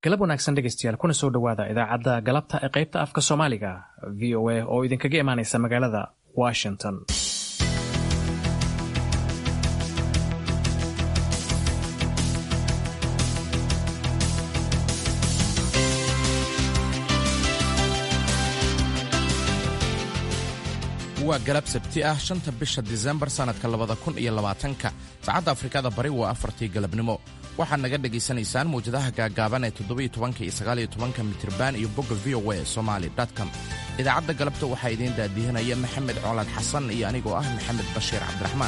galab wanaagsan dhegeystayaal kuna soo dhowaada idaacadda galabta ee qaybta afka soomaaliga v o a oo idinkaga imaaneysa magaalada washington waa galab sabti ah shanta bisha disembar sannadka labada kun iyo labaatanka saacadda afrikada bari waa afartii galabnimo waxaad naga dhegaysanaysaan mawjadaha gaagaaban ee toddobiyo tobanka iyo sagaaliyo tobanka mitriban iyo bogga v o a somali com idaacadda galabta waxaa idiin daadihinaya maxamed colaad xasan iyo anigoo ah maxamed bashiir cabdiraxmaan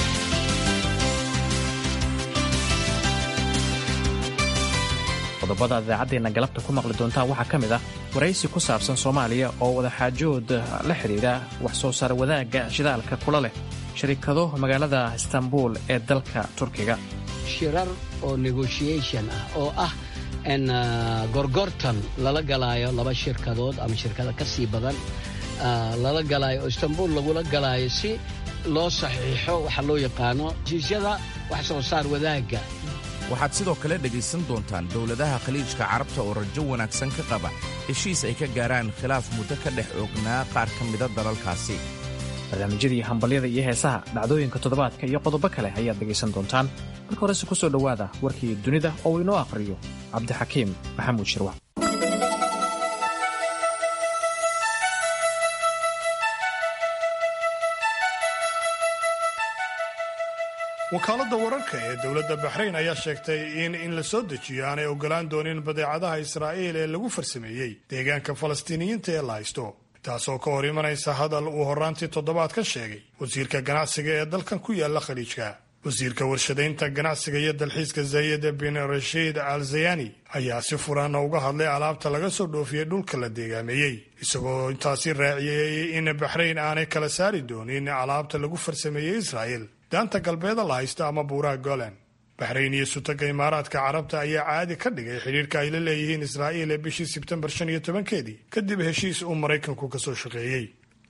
qodobada idaacaddeena galabta ku maqli doontaan waxaa ka mid ah waraysi ku saabsan soomaaliya oo wadaxaajood la xidhiidha wax soo saar wadaagga shidaalka kula leh sharikado magaalada istanbul ee dalka turkiga shirar oo negotiation ah oo ah n gorgortan lala galaayo laba shirkadood ama shirkada ka sii badan lala galaayo oo istanbul lagula galaayo si loo saxiixo waxa loo yaqaano heshiisyada wax soo saar wadaagga waxaad sidoo kale dhegaysan doontaan dowladaha khaliijka carabta oo rajo wanaagsan ka qaba heshiis ay ka gaaraan khilaaf muddo ka dhex oognaa qaar ka mida dalalkaasi barnaamijyadii hambalyada iyo heesaha dhacdooyinka toddobaadka iyo qodobo kale ayaad dhegaysan doontaan marka horese ku soo dhowaada warkii dunida oo uu inoo akhriyo cabdixakiim maxamuud shirwac wakaaladda wararka ee dowladda baxrayn ayaa sheegtay in in la soo dejiyo aanay ogolaan doonin badeecadaha israa'iil ee lagu farsameeyey deegaanka falastiiniyiinta ee la haysto taasoo ka hor imanaysa hadal uu horraantii toddobaad ka sheegay wasiirka ganacsiga ee dalkan ku yaala khaliijka wasiirka warshadaynta ganacsiga iyo dalxiiska zayed bin rashiid al zayani ayaa si furaana uga hadlay alaabta laga soo dhoofiyey dhulka la deegaameeyey isagoo intaasi raaciyey in baxrayn aanay kala saari doonin alaabta lagu farsameeyey israa'iil daanta galbeeda la haysta ama buuraha golan baxrayn iyo sutaga imaaraadka carabta ayaa caadi ka dhigay xidhiirka ay la leeyihiin israa'iil ee bishii sebtembar shan iyo tobankeedii kadib heshiis uu maraykanku ka soo shaqeeyey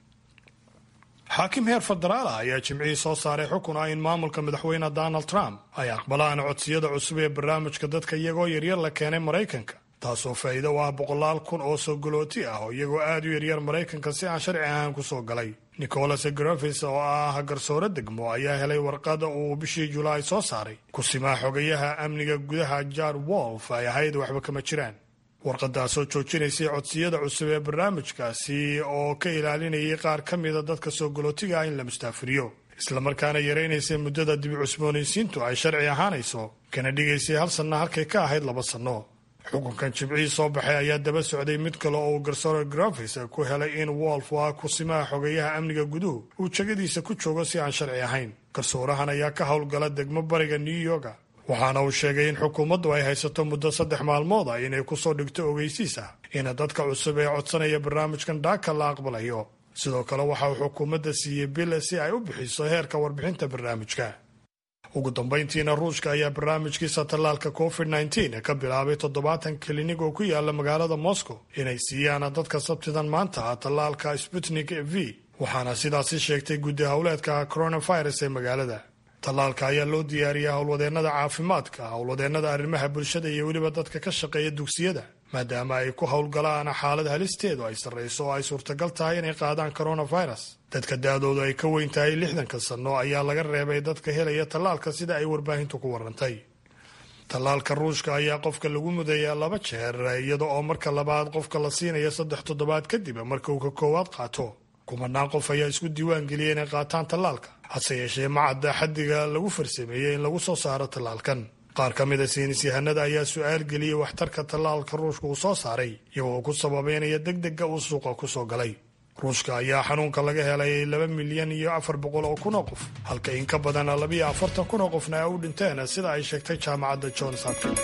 xaakim heer federaal ah ayaa jimcihii soo saaray xukun ah in maamulka madaxweyne donald trump ay aqbalaan codsiyada cusub ee barnaamijka dadka iyagoo yaryar la keenay maraykanka taasoo faa'iido u ah boqolaal kun oo soo galooti ah oo iyagoo aad u yaryar maraykanka si aan sharci ahaan ku soo galay nicholas grafis oo ah garsoore degmo ayaa helay warqada uu bishii julaay soo saaray kusimaa xogayaha amniga gudaha jar wolf ay ahayd waxba kama jiraan warqadaasoo joojinaysay codsiyada cusub ee barnaamijkaasi oo ka ilaalinayay qaar ka mida dadka soo galootiga ah in la mustaafiriyo islamarkaana yaraynaysay muddada dibi cusboonaysiintu ay sharci ahaanayso kana dhigaysay hal sanno halkay ka ahayd laba sanno xukunkan jimcihii soo baxay ayaa daba socday mid kale oo uu garsoore grafis ku helay in wolf waa kusimaha xogeeyaha amniga guduhu uu jegadiisa ku joogo si aan sharci ahayn garsoorahan ayaa ka howlgala degmo bariga new yorka waxaana uu sheegay in xukuumaddu ay haysato muddo saddex maalmood ah inay kusoo dhigto ogeysiis ah in dadka cusub ee codsanaya barnaamijkan dhaaka la aqbalayo sidoo kale waxa uu xukuumadda siiyey bil si ay u bixiso heerka warbixinta barnaamijka ugu dambayntiina ruushka ayaa barnaamijkiisa tallaalka covid nteen ka bilaabay toddobaatan kilinig oo ku yaala magaalada moscow inay siiyaan dadka sabtidan maanta ah tallaalka sputnik v waxaana sidaasi sheegtay guddi howleedka coronavirus ee magaalada tallaalka ayaa loo diyaariyaa howlwadeennada caafimaadka howlwadeennada arrimaha bulshada iyo weliba dadka ka shaqeeya dugsiyada maadaama ay ku howlgalaan xaalad halisteedu ay sarrayso oo ay suurtagal tahay inay qaadaan coronavirus dadka da-doodu ay ka weyn tahay lixdanka sanno ayaa laga reebay dadka helaya tallaalka sida ay warbaahintu ku warantay tallaalka ruushka ayaa qofka lagu mudayaa laba jeer iyada oo marka labaad qofka la siinaya saddex toddobaad kadib marka uu ka koowaad qaato kumanaan qof ayaa isku diiwaan geliyay inay qaataan tallaalka hase yeeshee macadda xaddiga lagu farsameeyey in lagu soo saaro tallaalkan qaar ka mid a saynis yahanada ayaa su-aal geliyey waxtarka tallaalka ruushka uu soo saaray iyagoo ku sababeynaya degdega uu suuqa ku soo galay ruushka ayaa xanuunka laga helay laba milyan iyo afar boqol oo kun oo qof halka in ka badan labiyo afartan kun oo qofna ay u dhinteen sida ay sheegtay jaamacadda johns hopkins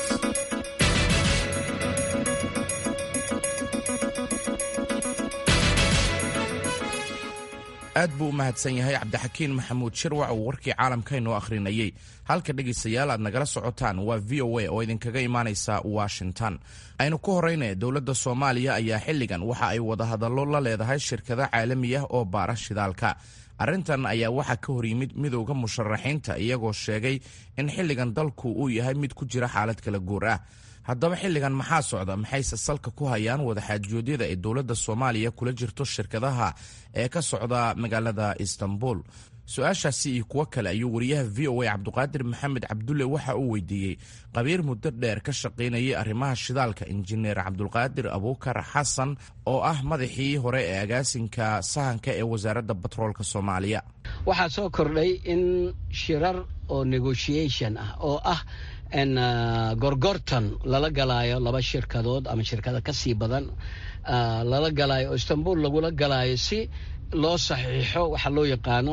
aad buu u mahadsan yahay cabdixakiin maxamuud shirwac uu warkii caalamka inoo akhrinayey halka dhegaystayaal aad nagala socotaan waa v o a oo idinkaga imaanaysa washington aynu ku horeyna dowladda soomaaliya ayaa xilligan waxa ay wadahadallo la leedahay shirkado caalami ah oo baara shidaalka arrintan ayaa waxaa ka hor yimid midowda musharaxiinta iyagoo sheegay in xilligan dalku uu yahay mid ku jira xaalad kala guur ah haddaba xilligan maxaa socda maxayse salka ku hayaan wadaxaajoodyada ay dowladda soomaaliya kula jirto shirkadaha ee ka socda magaalada istanbul su-aashaasi iyo kuwo kale ayuu wariyaha v o a cabduqaadir maxamed cabdulle waxa uu weydiiyey qabiir muddo dheer ka shaqaynayay arrimaha shidaalka injineer cabdulqaadir abuukar xasan oo ah madaxii hore ee agaasinka sahanka ee wasaaradda batroolka soomaaliya waxaa soo kordhay in shirar oo negotiation ah oo ah gorgortan lala galaayo laba shirkadood ama shirkada ka sii badan lala galaayo oo istanbul lagula galaayo si loo saxiixo waxa loo yaqaano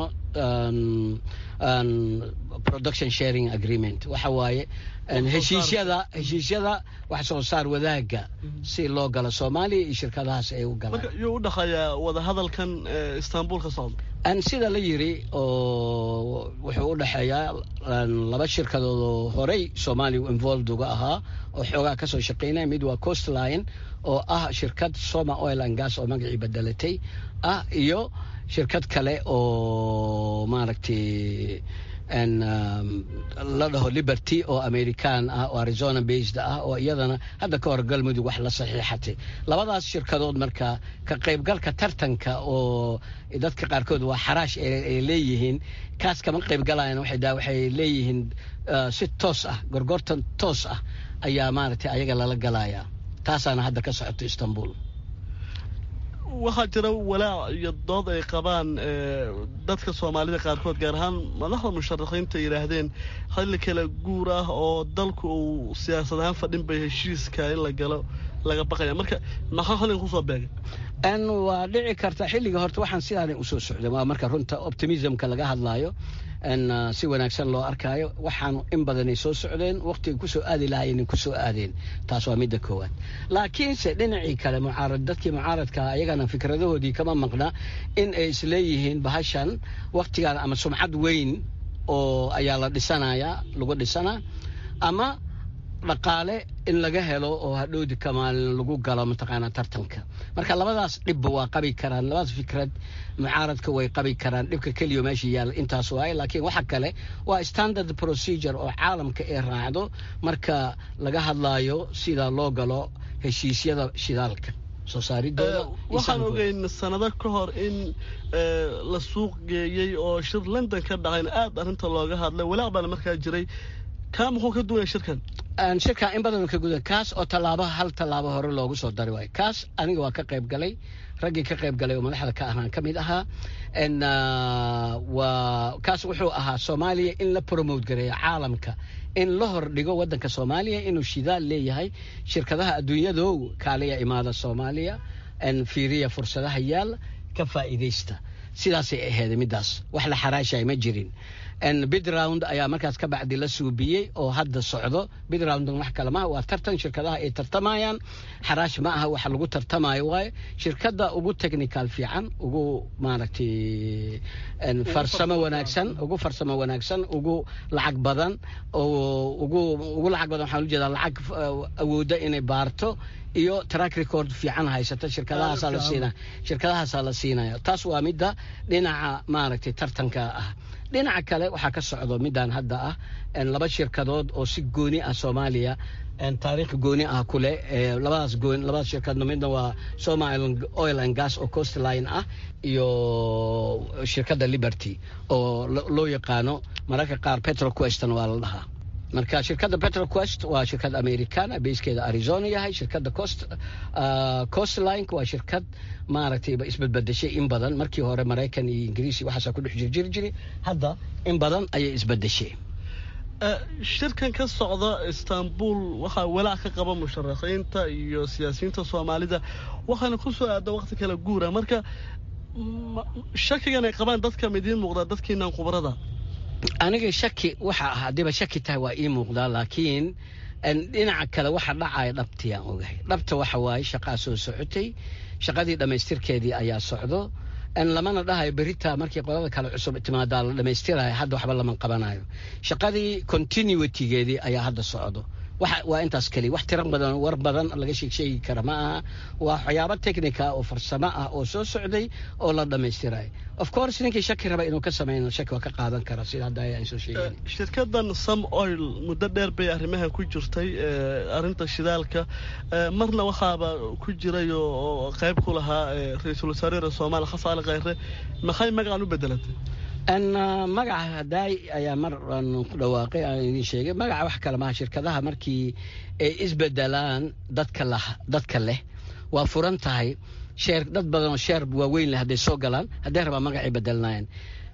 production sharing agreement waxa waaye heshiisyada heshiisyada wax soo saar wadaaga si loo galo soomaaliya iyo shirkadahaas ay u galaan yuu u dhexeeyaa wadahadalkan istanbul ka socda sida la yiri oo wuxuu u dhexeeyaa laba shirkadood oo horey soomaaliya involved uga ahaa oo xoogaa kasoo shaqeynaya mid waa coastline oo ah shirkad soma oil and gas oo magacii bedelatay ah iyo shirkad kale oo maaragtay la dhaho liberty oo american ah oo arizona based ah oo iyadana hadda ka hor galmudug wax la saxiixatay labadaas shirkadood marka ka qaybgalka tartanka oo dadka qaarkood waa xaraash ay leeyihiin kaas kama qaybgalayan waxay leeyihiin si toos ah gorgortan toos ah ayaa maaragtay ayaga lala galayaa taasaana hadda ka socoto istanbul waxaa jira walaac iyo dood ay qabaan dadka soomaalida qaarkood gaar ahaan madaxda musharaxiinta yidhaahdeen xilli kale guur ah oo dalku uu siyaasad ahaan fadhin bay heshiiska in la galo laga baqaya marka maxaa xilligan kusoo beegay waa dhici karta xilliga horta waxaan sidaana usoo socda waa marka runta optimismka laga hadlaayo si wanaagsan loo arkaayo waxaan in badanay soo socdeen waqtiga kusoo aadi lahaayeen kusoo aadeen taas waa midda koowaad laakiinse dhinacii kale mucaarad dadkii mucaaradka ayagana fikradahoodii kama maqna in ay isleeyihiin bahashan waqtigan ama sumcad weyn oo ayaa la dhisanayaa lagu dhisanaa ama dhaqaale in laga helo oo hadhowdi kamaalin lagu galo mataqaanaa tartanka marka labadaas dhibba waa qabi karaan labadaas fikrad mucaaradka way qabi karaan dhibka keliya meesha yaalla intaas waaye laakiin waxa kale waa standard procedure oo caalamka ay raacdo marka laga hadlaayo sida loo galo heshiisyada shidaalka soo saaridooda waxaan ogeyn sanado ka hor in la suuq geeyey oo shir london ka dhacayna aad arrinta looga hadlay walaaq baana markaa jiray kaa muxuu ka duwaya shirkan shirka in badan ka guda kaas oo tallaabo hal tallaabo hore loogu soo dari waayo kaas aniga waa ka qayb galay raggii ka qayb galay oo madaxda ka ahaan ka mid ahaa waa kaas wuxuu ahaa soomaaliya in la promote gareeyo caalamka in la hordhigo waddanka soomaaliya inuu shidaal leeyahay shirkadaha adduunyadow kaaliya imaada soomaaliya fiiriya fursadaha yaal ka faa'iidaysta sidaasay aheeday middaas wax la xaraashay ma jirin bidround ayaa markaas ka bacdi la suubiyey oo hadda socdo bidround wax kale maha waa tartan shirkadaha ay tartamayaan xaraash ma aha waxa lagu tartamayo waaye shirkadda ugu technical fiican ugu maaragtay farsamo wanaagsan ugu farsamo wanaagsan ugu lacag badan ugu ugu lacag badan waxaan ujeedaa lacag awoodda inay baarto iyo track record fiican haysata shirkadahaasaa la siinaya shirkadahaasaa la siinaya taas waa midda dhinaca maaragtay tartanka ah dhinaca kale waxaa ka socdo midaan hadda ah laba shirkadood oo si gooni ah soomaaliya taariikh gooni ah ku leh labadaas goon labadaas shirkadno midna waa soma oil and gas oo coastline ah iyo shirkadda liberty oo loo yaqaano mararka qaar petroqueston waa la dhahaa marka shirkadda petroquest waa shirkad americana beyskeeda arizona yahay shirkadda coast coastline waa shirkad maaragtay isbedbedeshay in badan markii hore maraykan iyo ingiriisi waxaasaa ku dhex jirjiri jiri hadda in badan ayay isbedeshay shirkan ka socda istanbul waxaa walaac ka qaba musharaxiinta iyo siyaasiyiinta soomaalida waxaana ku soo aada waqti kala guura marka shakigan ay qabaan dadka midiin muuqdaa dadkiinan khubrada aniga shaki waxa ah haddiiba shaki tahay waa ii muuqdaa laakiin dhinaca kale waxa dhacaya dhabtiyaan ogahay dhabta waxa waaye shaqaa soo socotay shaqadii dhammaystirkeedii ayaa socdo lamana dhahayo berita markii qolada kale cusub timaadaa la dhammaystirayo hadda waxba lama qabanayo shaqadii continuitygeedii ayaa hadda socdo waa intaas keliya wax tiro badan war badan laga sheegsheegi kara ma aha waa waxyaabo technica oo farsamo ah oo soo socday oo la dhammaystirayo of course ninkii shaki raba inuu ka sameyno shaki waa ka qaadan kara sida hadda ayaan soo sheegay shirkadan some oil muddo dheer bay arrimaha ku jirtay arrinta shidaalka marna waxaaba ku jiray oo qayb ku lahaa ra-iisul wasaarera soomaaliya xasan ali khayre maxay magacan u bedelatay magaca hadaay ayaa mar ku dhawaaqay aan idin sheegay magaca wax kale maha shirkadaha markii ay isbedelaan dadka la dadka leh waa furan tahay sheer dad badan oo sheer waaweyn leh hadday soo galaan hadday rabaa magacay bedelnaayeen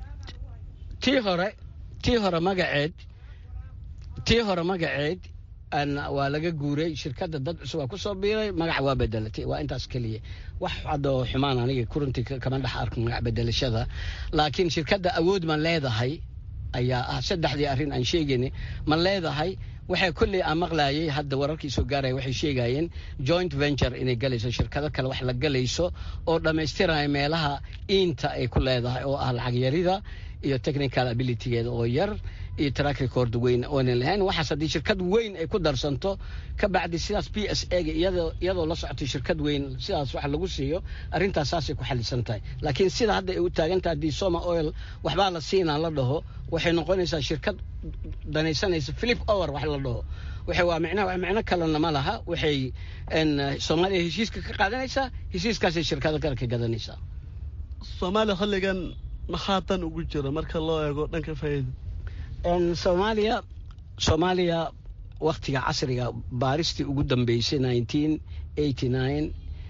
tii hore tii hore magaceed tii hore magaceed waa laga guuray shirkadda dad cusub waa ku soo biiray magaca waa bedelatay waa intaas keliya wax hadoo xumaan aniga kuruntii kama dhex arko magac bedelashada laakiin shirkadda awood ma leedahay ayaa ah saddexdii arrin aan sheegayna ma leedahay waxay kolley aan maqlaayay hadda wararkii soo gaaraya waxay sheegayeen joint venture inay galayso shirkado kale wax la galayso oo dhammaystiraya meelaha iinta ay ku leedahay oo ah lacag yarida iyo technical abilitygeeda oo yar iyo track record weyn oonan lahayn waxaas haddii shirkad weyn ay ku darsanto ka bacdi sidaas p s ega iyadoo la socotay shirkad weyn sidaas wax lagu siiyo arrintaas saasay ku xalisan tahay laakiin sida hadda ay u taagan tahay haddii soma oil waxbaa la siinaa la dhaho waxay noqonaysaa shirkad danaysanaysa philip over wax la dhaho waxay waa micnaha micno kalena ma laha waxay soomaaliya heshiiska ka qaadanaysaa heshiiskaasay shirkado kale ka gadanaysaa soomaaliya xilligan maxaa dan ugu jira marka loo eego dhanka faa'iida soomaaliya soomaaliya waktiga casriga baaristii ugu dambeysay nineteen eighty nine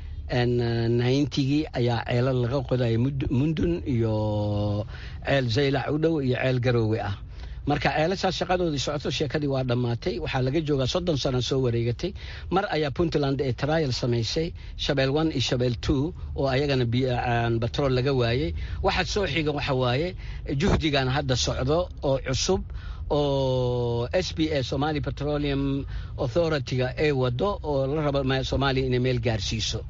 ninetygii ayaa ceelo laga qodaya mundun iyo ceel zaylac u dhow iyo ceel garoowe ah marka ceelashaas shaqadoodii socoto sheekadii waa dhammaatay waxaa laga joogaa soddon sano soo wareegatay mar ayaa puntland ee trial samaysay shabeel one iyo shabeel two oo ayagana batrool laga waayey waxa soo xiga waxa waaye juhdigan hadda socdo oo cusub oo s b a somali petroleum authority-ga ay wado oo la rabo soomaaliya inay meel gaarsiiso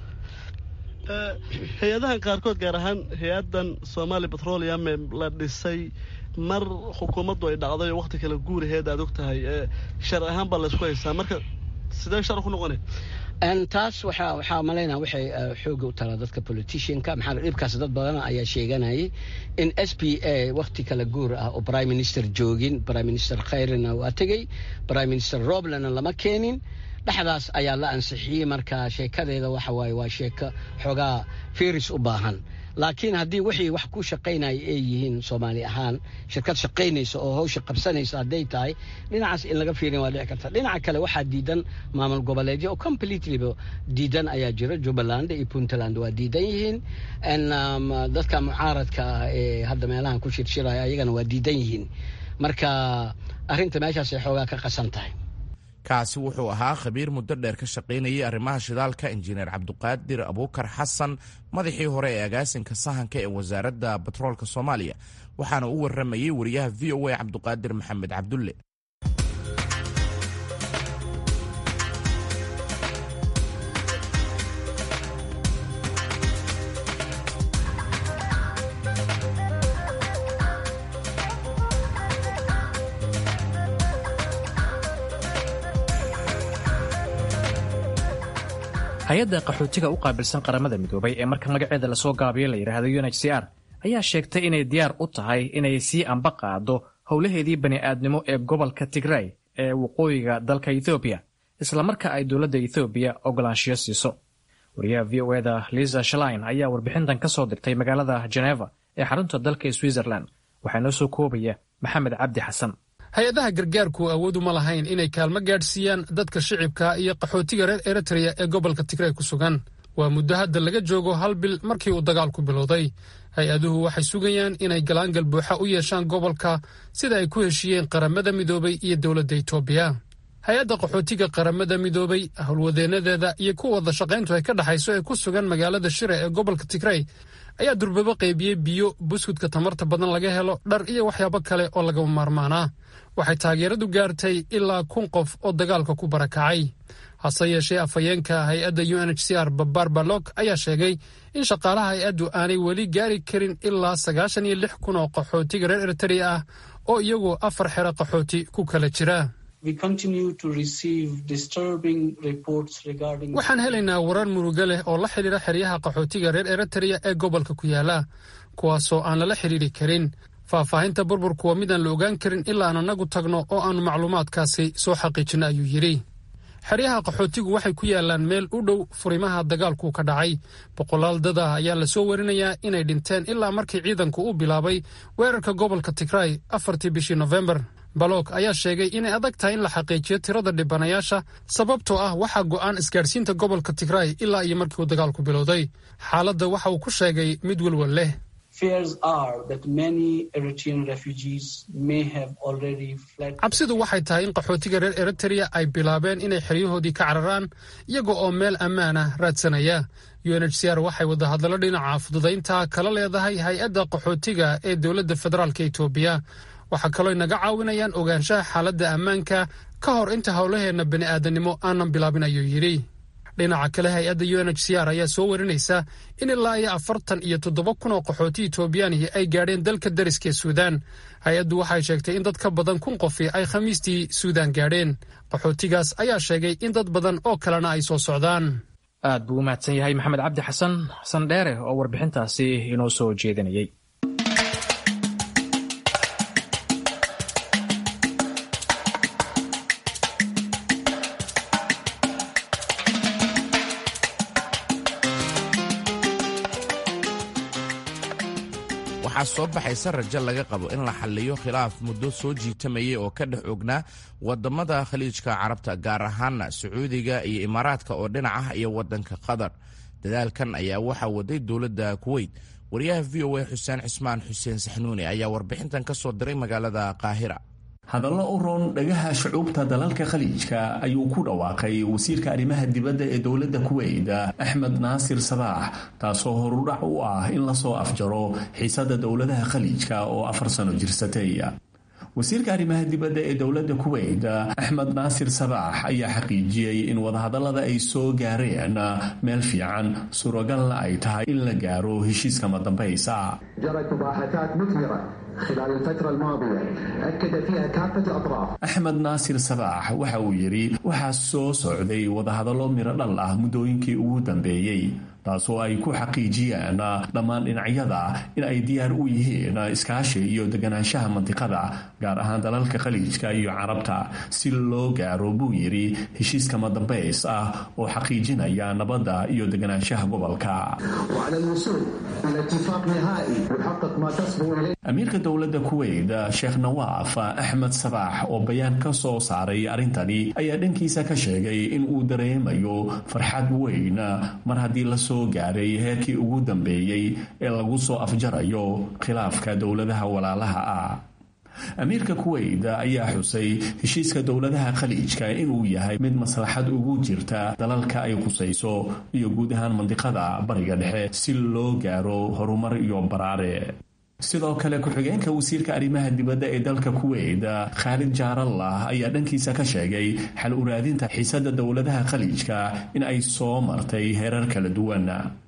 hay-adahan qaarkood gaar ahaan hay-adan somali petroleum la dhisay mar xukuumaddu ay dhacday oo wakti kale guuraheed aad og tahay shar ahaan baa laysku haystaa marka sidee shar ku noqonay taas waxaa waxaa malaynaa waxay xooga u taraa dadka politicianka maxaa dhibkaas dad badana ayaa sheeganayay in s p a wakti kala guur ah oo prime minister joogin prime minister khayrina waa tegey prime minister roblena lama keenin dhexdaas ayaa la ansixiyey marka sheekadeeda waxa waaye waa sheeko xoogaa firis u baahan laakiin haddii wixii wax ku shaqaynaya ay yihiin soomaali ahaan shirkad shaqaynaysa oo hawsha qabsanaysa hadday tahay dhinacaas in laga fiirin waa dhici karta dhinaca kale waxaa diidan maamul goboleedyo oo completelyba diidan ayaa jira jubbaland iyo puntland waa diidan yihiin dadka mucaaradka ah ee hadda meelahan ku shirshiraya ayagana waa diidan yihiin marka arrinta meeshaasay xoogaa ka qasan tahay kaasi wuxuu ahaa khabiir muddo dheer ka shaqaynayay arrimaha shidaalka injineer cabduqaadir abuukar xasan madaxii hore ee agaasinka sahanka ee wasaaradda batroolka soomaaliya waxaana u warramayey wariyaha v o a cabduqaadir maxamed cabdulle hay-adda qaxootiga u qaabilsan qaramada midoobay ee marka magaceeda lasoo gaabiyo la yidhaahdo u n h c r ayaa sheegtay inay diyaar u tahay inay sii amba qaado howlaheedii bani'aadnimo ee gobolka tigray ee waqooyiga dalka ethoobiya islamarka ay dowladda ethoobiya ogolaanshiyo siiso wariyaha v o eda liza shalain ayaa warbixintan ka soo dirtay magaalada jeneva ee xarunta dalka switzerland waxaa noo soo koobaya maxamed cabdi xasan hay-adaha gargaarku awoodu ma lahayn inay kaalmo gaadhsiiyaan dadka shicibka iyo qaxootiga reer eritreya ee gobolka tigray ku sugan waa muddo hadda laga joogo hal bil markii uu dagaalku bilowday hay-aduhu waxay sugayaan inay galaangal buuxa u yeeshaan gobolka sida ay ku heshiiyeen qaramada midoobay iyo dowladda etoobiya hay-adda qaxootiga qaramada midoobay howlwadeennadeeda iyo kuwa wada shaqayntu ay ka dhexayso ee ku sugan magaalada shire ee gobolka tigray ayaa durbabo qaybiyey biyo buskudka tamarta badan laga helo dhar iyo waxyaabo kale oo lagama maarmaanaa waxay taageeradu gaartay ilaa kun qof oo dagaalka ku barakacay hase yeeshee afhayeenka hay-adda u n h c r babar balog ayaa sheegay in shaqaalaha hay-addu aanay weli gaari karin ilaa sagaashan iyo lix kun oo qaxootiga reer eritrea ah oo iyagu afar xero qaxooti ku kala jira waxaan helaynaa warar murugo leh oo la xidhiira xeryaha qaxootiga reer eritrea ee gobolka ku yaala kuwaasoo aan lala xidhiiri karin faahfaahinta burburku waa midaan la ogaan karin ilaa aan annagu tagno oo aannu macluumaadkaasi soo xaqiijinno ayuu yidhi xeryaha qaxootigu waxay ku yaalaan meel u dhow furimaha dagaalku ka dhacay boqolaal dad ah ayaa lasoo warinayaa inay dhinteen ilaa markii ciidanku u bilaabay weerarka gobolka tigray afartii bishii nofembar balog ayaa sheegay inay adag tahay in la xaqiijiyo tirada dhibanayaasha sababtoo ah waxaa go'aan isgaadhsiinta gobolka tigray ilaa iyo markii uu dagaalku bilowday xaaladda waxa uu ku sheegay mid welwel leh cabsidu waxay tahay in qaxootiga reer eritrea ay bilaabeen inay xeryahoodii ka cararaan iyaga oo meel ammaana raadsanaya u n h c r waxay wadahadallo dhinaca fududaynta kala leedahay hay-adda qaxootiga ee dowladda federaalk etoobiya waxaa kaloo inaga caawinayaan ogaanshaha xaaladda ammaanka ka hor inta howlaheenna bini'aadanimo aanan bilaabin ayuu yidhi dhinaca kale hay-adda u n h c r ayaa soo warinaysa in ilaa iyo afartan iyo toddoba kun oo qaxooti etoobiyaanihi ay gaadheen dalka dariska ee suudaan hay-addu waxay sheegtay in dad ka badan kun qofi ay khamiistii suudaan gaadheen qaxootigaas ayaa sheegay in dad badan oo kalena ay soo socdaan aad buu u mahadsan yahay maxamed cabdi xasan xasan dheere oo warbixintaasi inoo soo jeedinayay waxaa soo baxaysa rajo laga qabo in la xalliyo khilaaf muddo soo jiitamayay oo ka dhex ognaa wadamada khaliijka carabta gaar ahaana sacuudiga iyo imaaraadka oo dhinac ah iyo wadanka qatar dadaalkan ayaa waxaa waday dowladda kuweyt wariyaha v o a xuseen cismaan xuseen saxnuuni ayaa warbixintan ka soo diray magaalada qaahira hadallo u roon dhagaha shucuubta dalalka khaliijka ayuu ku dhawaaqay wasiirka arrimaha dibadda ee dowladda kuweyt axmed naasir sabaax taasoo horudhac u ah in lasoo afjaro xiisada dowladaha khaliijka oo afar sano jirsatay wasiirka arrimaha dibadda ee dowladda kuweyt axmed naasir sabaax ayaa xaqiijiyey in wadahadallada ay soo gaareen meel fiican suuragalna ay tahay in la gaaro heshiiska madambaysa axmed naasir sabaax waxa uu yidhi waxaa soo socday wadahadallo miro dhal ah muddooyinkii ugu dambeeyey taasoo ay ku xaqiijiyeen dhammaan dhinacyada in ay diyaar u yihiin iskaashi iyo deganaanshaha mantiqada gaar ahaan dalalka khaliijka iyo carabta si loo gaaro buu yidhi heshiiska madambays ah oo xaqiijinaya nabadda iyo deganaanshaha gobolka amiirka dowladda kuweyt sheekh nawaaf axmed sabaax oo bayaan ka soo saaray arrintani ayaa dhankiisa ka sheegay in uu dareemayo farxad weyn mar haddii la soo gaaray heerkii ugu dambeeyey ee lagu soo afjarayo khilaafka dowladaha walaalaha ah amiirka kuweyt ayaa xusay heshiiska dowladaha khaliijka inuu yahay mid maslaxad ugu jirta dalalka ay khusayso iyo guud ahaan mandiqada bariga dhexe si loo gaaro horumar iyo baraare sidoo kale ku-xigeenka wasiirka arrimaha dibadda ee dalka kuweyt khaalid jaarallah ayaa dhankiisa ka sheegay xal uraadinta xiisada dowladaha khaliijka in ay soo martay heerar kala duwan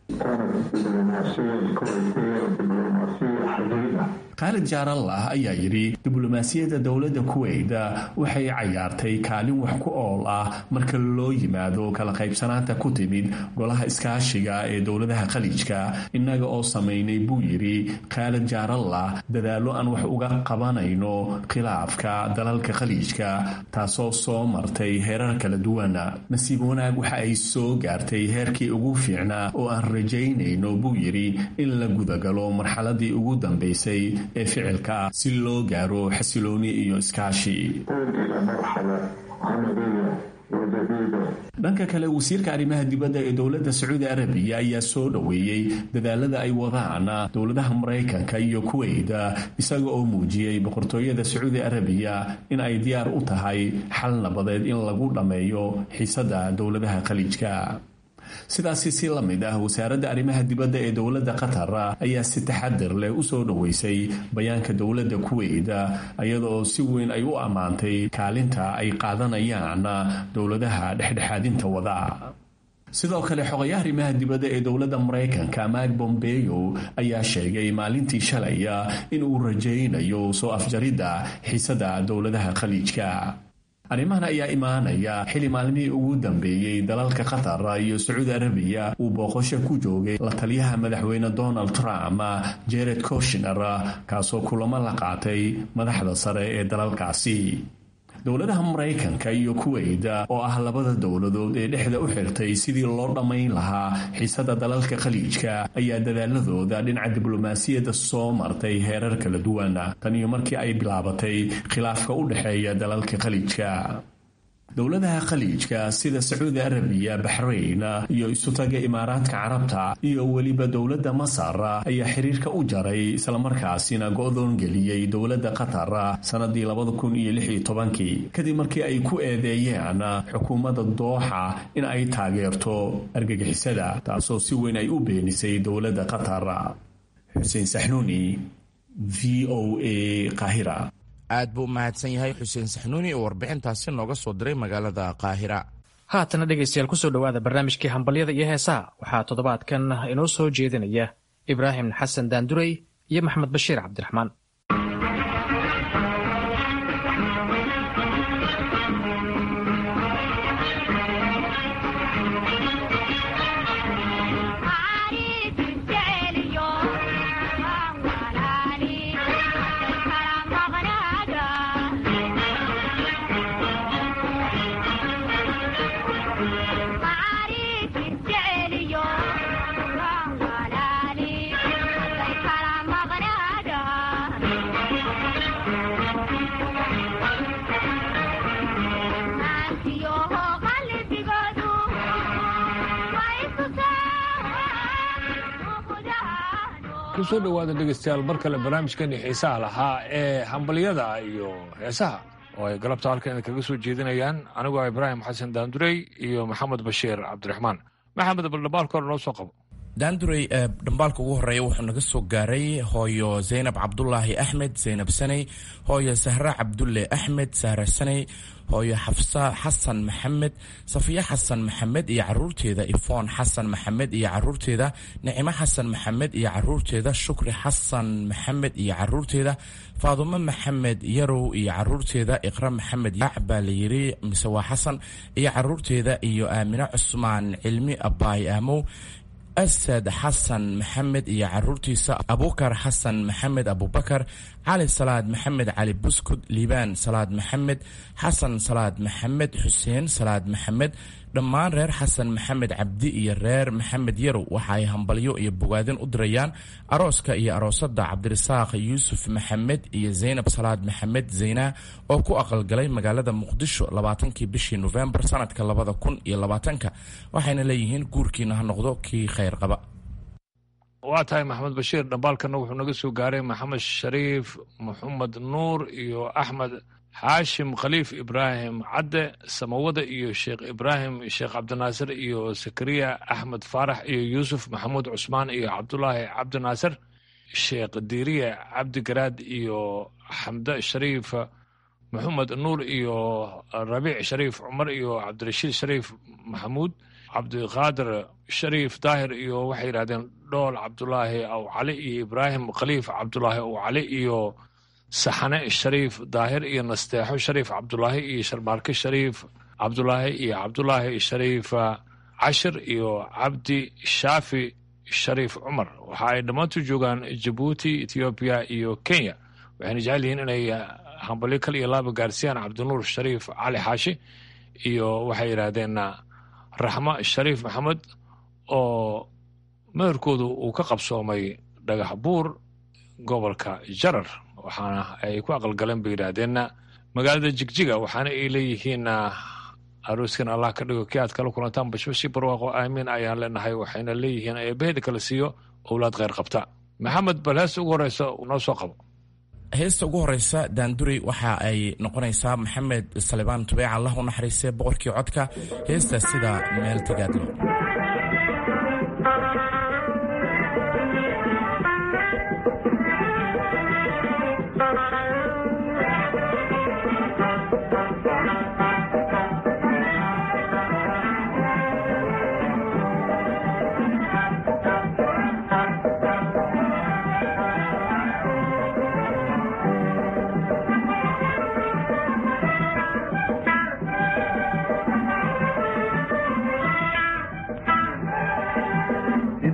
khaalid jaarallah ayaa yidhi diblomaasiyadda dowladda kuweyt waxay cayaartay kaalin wax ku ool ah marka loo yimaado kala qaybsanaanta ku timid golaha iskaashiga ee dowladaha khaliijka innaga oo samaynay buu yidhi khaalid jaarallah dadaallo aan wax uga qabanayno khilaafka dalalka khaliijka taasoo soo martay heerar kala duwan nasiib wanaag waxa ay soo gaartay heerkii ugu fiicnaa oo aan rajaynayno buu yidhi in la gudagalo marxaladii ugu dambaysay ee ficilka ah si loo gaaro xasilooni iyo iskaashi dhanka kale wasiirka arrimaha dibadda ee dowladda sacuudi arabiya ayaa soo dhoweeyey dadaalada ay wadaan dowladaha maraykanka iyo kuweyt isaga oo muujiyey boqortooyada sacuudi arabiya in ay diyaar u tahay xal nabadeed in lagu dhammeeyo xiisada dowladaha khaliijka sidaasi si la mid ah wasaaradda arrimaha dibadda ee dowladda qatar ayaa si taxadir leh u soo dhoweysay bayaanka dowladda kuweyt iyadaoo si weyn ay u ammaantay kaalinta ay qaadanayaan dowladaha dhexdhexaadinta wada sidoo kale xogayaha arrimaha dibadda ee dowladda maraykanka mak bombeyo ayaa sheegay maalintii shalay inuu rajaynayo soo afjaridda xiisada dowladaha khaliijka arrimahan ayaa imaanaya xili maalmihii ugu dambeeyey dalalka qatar iyo sacuudi arabiya uu booqosho ku joogay la taliyaha madaxweyne donald trump jared koshner kaasoo kulamo la qaatay madaxda sare ee dalalkaasi dowladaha maraykanka iyo kuweyt oo ah labada dowladood ee dhexda u xirtay sidii loo dhammayn lahaa xiisada dalalka khaliijka ayaa dadaaladooda dhinaca diblomaasiyadda soo martay heerar kala duwan tan iyo markii ay bilaabatay khilaafka u dhexeeya dalalka khaliijka dowladaha khaliijka sida sacuudi arabiya baxrayn iyo isutaga imaaraadka carabta iyo weliba dowladda masar ayaa xiriirka u jaray islamarkaasina go-doon geliyey dowladda qatar sannadii kadib markii ay ku eedeeyeen xukuumadda dooxa in ay taageerto argagixisada taasoo si weyn ay u beenisay dowladda qatar xuseen saxnuuni v o a qaahira aad buu u mahadsan yahay xuseen saxnuuni oo warbixintaasi nooga soo diray magaalada qaahira haatana dhegaystayaal kusoo dhowaada barnaamijkii hambalyada iyo heesaha waxaa toddobaadkan inoo soo jeedinaya ibraahim xasan daandurey iyo maxamed bashiir cabdiraxmaan kusoo dhowaada dhegeystayaal mar kale barnaamijkani xiisaha lahaa ee hambalyada iyo heesaha oo ay galabta halkan kaga soo jeedinayaan anigoo ibraahim xasan daandurey iyo maxamed bashiir cabdiraxmaan maxamed baldhabaalka hore noo soo qabo daandurey dhambaalka ugu horeeya wuxuu naga soo gaaray hooyo zaynab cabdulaahi axmed zaynab saney hooyo sahra cabdulle axmed sahra saney hooyo xafsa xasan maxamed safiya xasan maxamed iyo caruurteeda ifoon xasan maxamed iyo caruurteeda nicimo xasan maxamed iyo caruurteeda shukri xasan maxamed iyo caruurteeda faadumo maxamed yarow iyo caruurteeda iqra maxamed yaac baa la yiri mise waa xasan iyo caruurteeda iyo aamino cusmaan cilmi abbaay aamow asad xasan maxamed iyo caruurtiisa abukar xasan maxamed abubakar cali salaad maxamed cali buskud liibaan salaad maxamed xasan salaad maxamed xuseen salaad maxamed dhammaan reer xasan maxamed cabdi iyo reer maxamed yarow waxa ay hambalyo iyo bogaadin u dirayaan arooska iyo aroosada cabdirasaaq yuusuf maxamed iyo zaynab salaad maxamed zayna oo ku aqalgalay magaalada muqdisho labaatankii bishii nofembar sanadka labada kun iyo labaatanka waxayna leeyihiin guurkiina ha noqdo kii khayr qaba waa tahay maxamed bashiir dhambaalkana wuxuu naga soo gaaray maxamed shariif maxamed nuur iyo axmed xaashim khaliif ibraahim cadde samawada iyo sheekh ibraahim sheekh cabdinaasir iyo sakariya axmed faarax iyo yuusuf maxamuud cusmaan iyo cabdulaahi cabdinaasir sheekh diiriye cabdigaraad iyo xamde shariif maxamed nuur iyo rabiic shariif cumar iyo cabdirashiid shariif maxamuud cabdiqaadir shariif daahir iyo waxay yidhahdeen dhool cabdulaahi aw cali iyo ibraahim khaliif cabdulaahi aw cali iyo saxane shariif daahir iyo nasteexo shariif cabdulaahi iyo sharmaarke shariif cabdulaahi iyo cabdulaahi shariif cashir iyo cabdi shaafi shariif cumar waxa ay dhammaantu joogaan jabuuti ethoobiya iyo kenya waxayna jecel yihiin inay hambalyo kal iyo laaba gaarsiiyaan cabdinuur shariif cali xaashi iyo waxay yidhaahdeen raxmo shariif maxamed oo meherkoodu uu ka qabsoomay dhagax buur gobolka jarar waxaana ay ku aqalgaleen bay yidhaahdeenna magaalada jigjiga waxaana ay leeyihiin arooskan allah ka dhigo kii aad kala kulantaan bashbashi barwaaqo aamiin ayaan leenahay waxayna leeyihiin eebaheeda kala siiyo owlaad kheyr qabta maxamed bal heesta ugu horeysa noo soo qabo heesta ugu horeysa daandurey waxa ay noqonaysaa maxamed salibaan tubeec allah u naxariistay boqorkii codka heesta sida meel tagaadlo Thank you.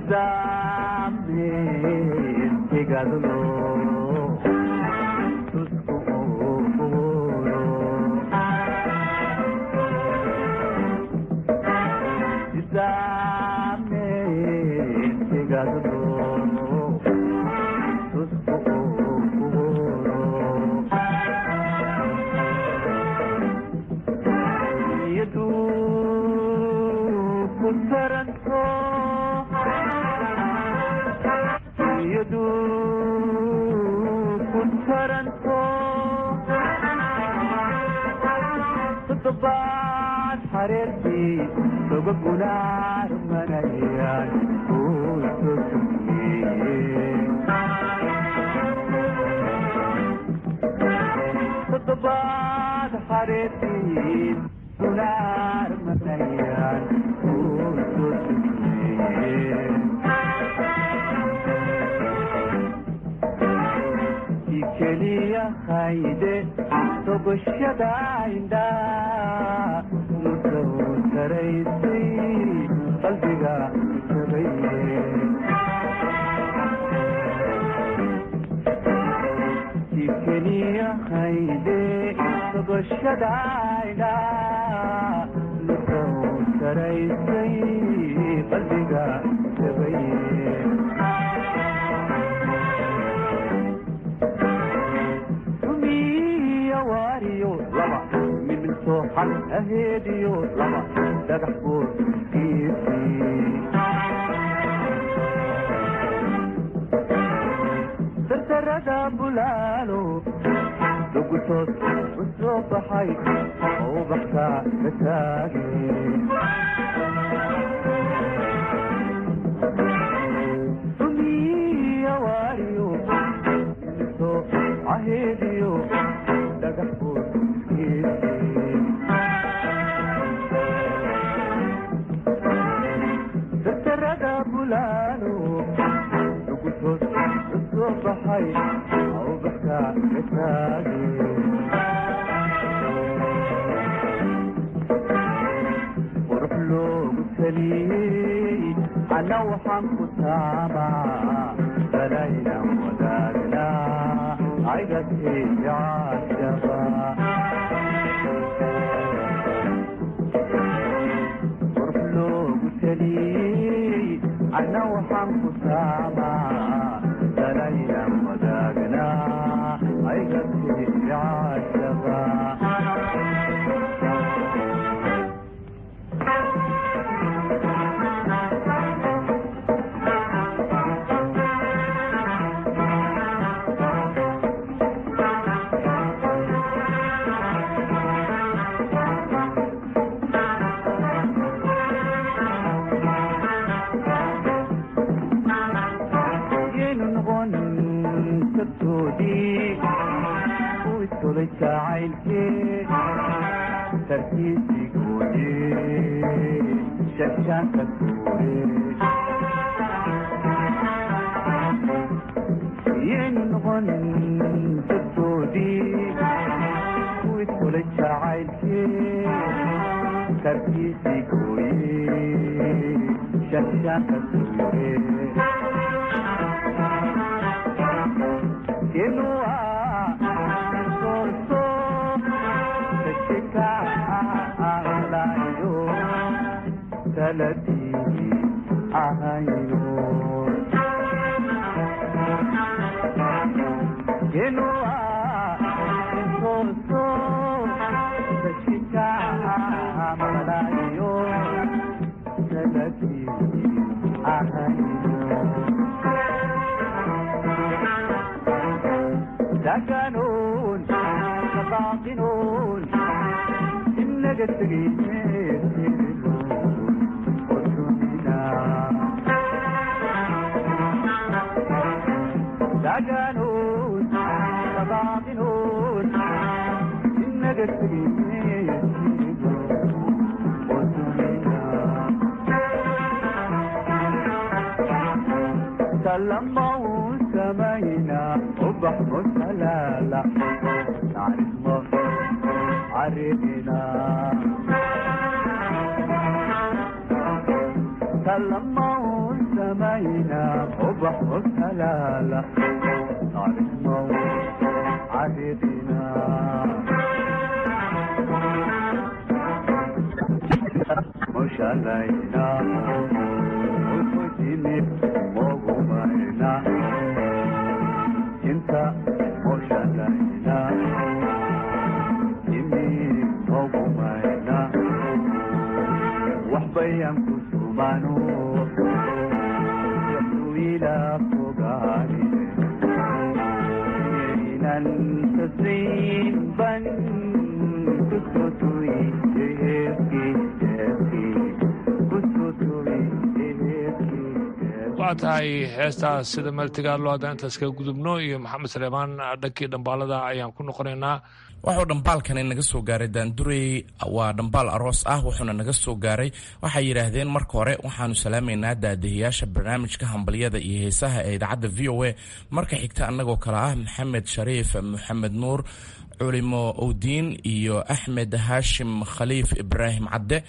لما سمينا وبح وكلالة طارق موت عريضنا مش علينا وتجيني وغمينا انت مش علينا جيني وغمينا وحبيا كسومانو إلى فقاري إلى التسرين بن كسوتوي يهكي يهكي كسوتوي يهكي waa tahay heestaas sida meeltigaad loo haddaan intaas kaga gudubno iyo maxamed saleemaan dhankii dhambaalada ayaan ku noqonaynaa wuxuu dhambaalkani naga soo gaaray daandurey waa dhambaal aroos ah wuxuuna naga soo gaaray waxay yidhaahdeen marka hore waxaanu salaamaynaa daadahiyaasha barnaamijka hambalyada iyo heesaha ee idaacadda v o a marka xigta annagoo kale ah maxamed shariif maxamed nuur culimo owdiin iyo axmed haashim khaliif ibraahim cadde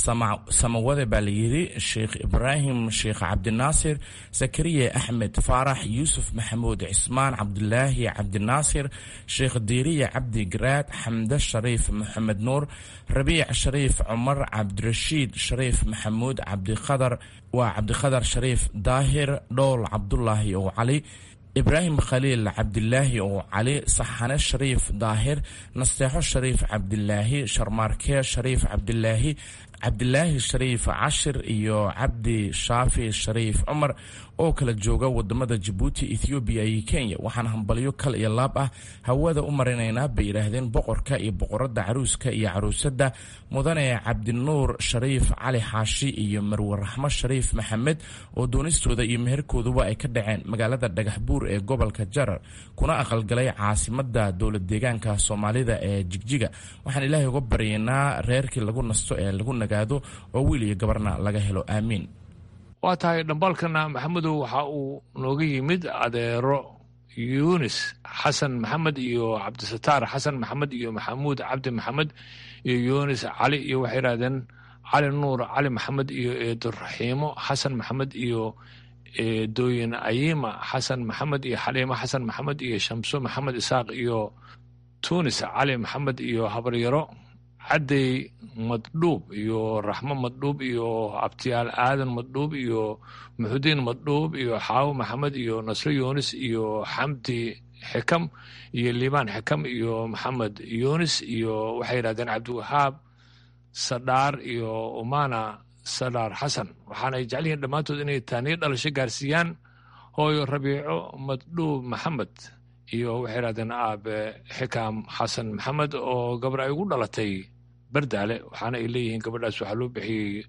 samawade baa layidhi sheikh ibraahim sheikh cabdinaasir zakariya axmed faarax yuusuf maxamuud cismaan cabdulaahi cabdinaasir sheikh diiriya cabdi garaad xamde shariif maxamed nuur rabiic shariif cumar cabdirashiid shariif maxamuud cabdiqadar waa cabdiqadar shariif daahir dhowl cabdulaahi oo cali ibraahim khaliil cabdilaahi oo cali saxane shariif daahir nasteexo shariif cabdilaahi sharmaarke shariif cabdilaahi cabdilaahi shariif cashir iyo cabdi shaafi shariif cumar oo kala jooga wadamada jabuuti ethoobiya iyo kenya waxaan hambalyo kal iyo laab ah hawada u marinaynaa bay yidhaahdeen boqorka iyo boqorada caruuska iyo caruusada mudane cabdinuur shariif cali xaashi iyo marwe raxmo shariif maxamed oo doonistooda iyo meherkooduba ay ka dhaceen magaalada dhagaxbuur ee gobolka jarar kuna aqalgalay caasimada dowlad deegaanka soomaalida ee jigjiga waxaan ilaahay uga baryaynaa reerkii lagu nasto ee lagu nagaado oo wiil iyo gabarna laga helo aamiin waa tahay dhambaalkana maxamedow waxa uu nooga yimid adeero yunis xasan maxamed iyo cabdisataar xasan maxamed iyo maxamuud cabdi maxamed iyo yunis cali iyo waxay yidhahdeen cali nuur cali maxamed iyo eeduraxiimo xasan maxamed iyo eedooyin ayima xasan maxamed iyo xaliimo xasan maxamed iyo shamso maxamed isaaq iyo tunis cali maxamed iyo habaryaro caddey maddhuub iyo raxmo maddhuub iyo abtiyaal aadan maddhuub iyo muxudiin maddhuub iyo xaawo maxamed iyo nasro yunis iyo xamdi xikam iyo liibaan xikam iyo maxamed yunis iyo waxay yidhahdeen cabdiwahaab sadhaar iyo umana sadhaar xasan waxaanay jecel yihiin dhammaantood inay taaniyo dhalasho gaarsiiyaan hooyo rabiico maddhuub maxamed iyo waxay yidhahdeen aabe xikam xasan maxamed oo gabar ay ugu dhalatay bardaale waxaana ay leeyihiin gabadhaas waxaa loo bixiyey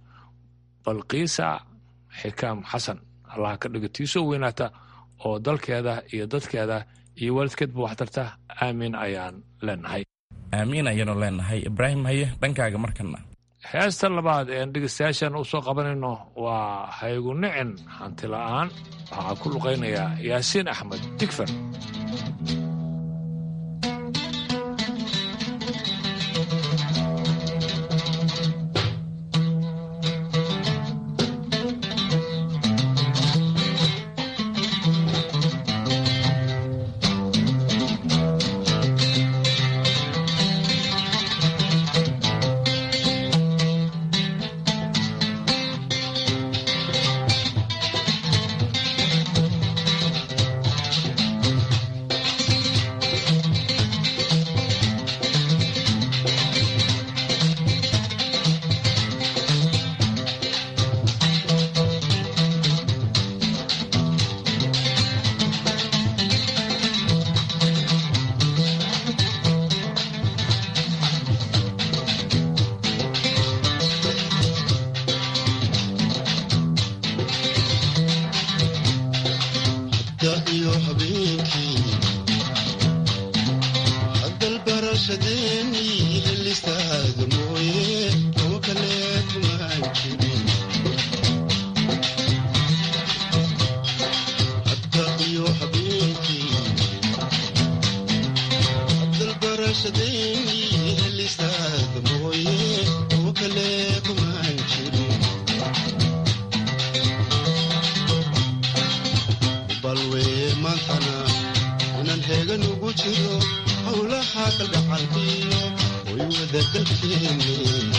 balqiisa xikaam xasan allaha ka dhigo tiisoo weynaata oo dalkeeda iyo dadkeeda iyo waalidkeedba wax tarta aamiin ayaan leenahay aamiin ayaanu leenahay ibraahim haye dhankaaga markana heesta labaad eean dhegeystayaashan u soo qabanayno waa haygu nicin hanti la'aan waxaa ku luqaynayaa yaasiin axmed digfer Thank you. jiro howlaha kalgacalkiyo way wada dalkeeni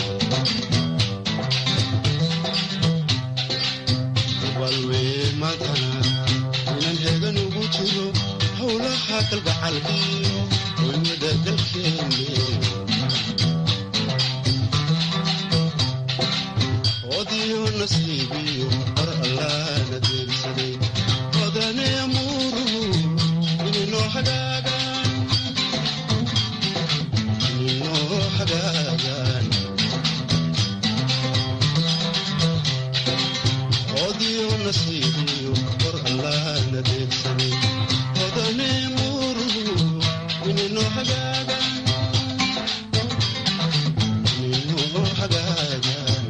balwee maantana inaan heegan ugu jiro howlaha kalgacalkiyo way wada dalkeeni odiyo nasiibiyo qor allaana deegsaday odane amuuruhu ininoo hagaagaan ininoo hagaagaan odiyo nasiibiyo qor allaana deegsaday odane amuuruhu ininoo hagaagaan ininoo hagaagaan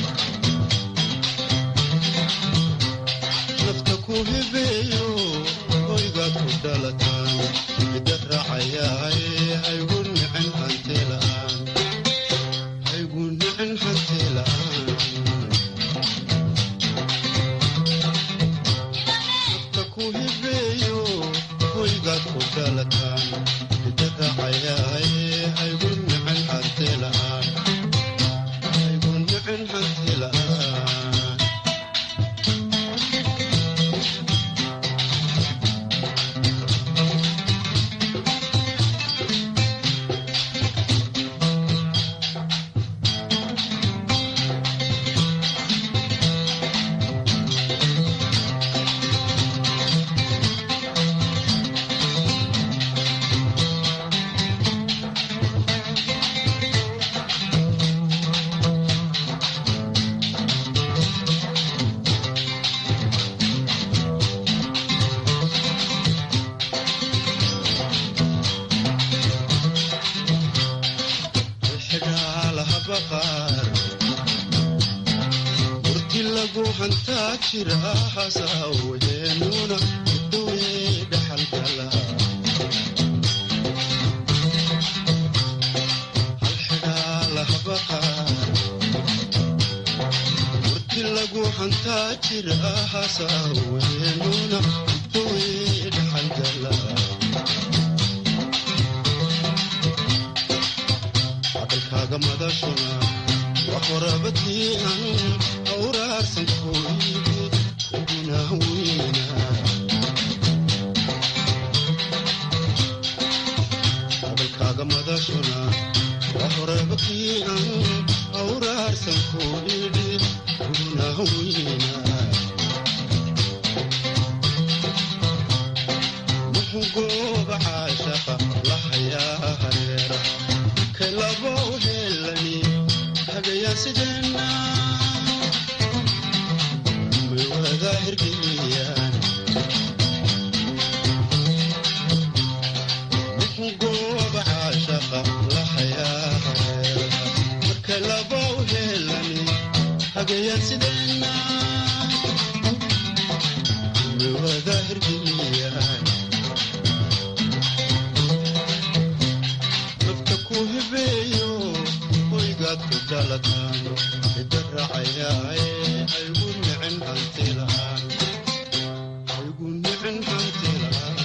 nafta ku hibeeyo hoygaad ku dhalataan midda raacayaaye haygu nicin hanti la'aan haygu nicin hanti la'aan nafta ku hibeeyo hoygaad ku dhalataan midda raacayaaye haygu nicin hanti la'aan haygu nicin hanti la'aan xidhaalaha baqaar murti lagu hantaa jira hasaweenuna dawee dhaxalgala hal xidhaalaha baqaar murti lagu hantaa jira hasaweenuna dawee dhaxalgala hadalkaaga madashuna wax warabadii an awraarsan kooyidi kuguna weyna hadalkaaga madashuna wax warabadii an awraarsan kooyidi kuguna weyna muxuu gooba caashaqa la hayaa hareera kalabo helani hagayaa sideenna may wada hirgeliyaan muxuu gooba caashaqa la hayaa hareera marka labo helani hagayaa sideenna may wada hirgeliyaan nafta ku hibeeyo hoygaad ku dhalataan midda raacayaaye haygu nicin hanti la'aan haygu nicin hanti la'aan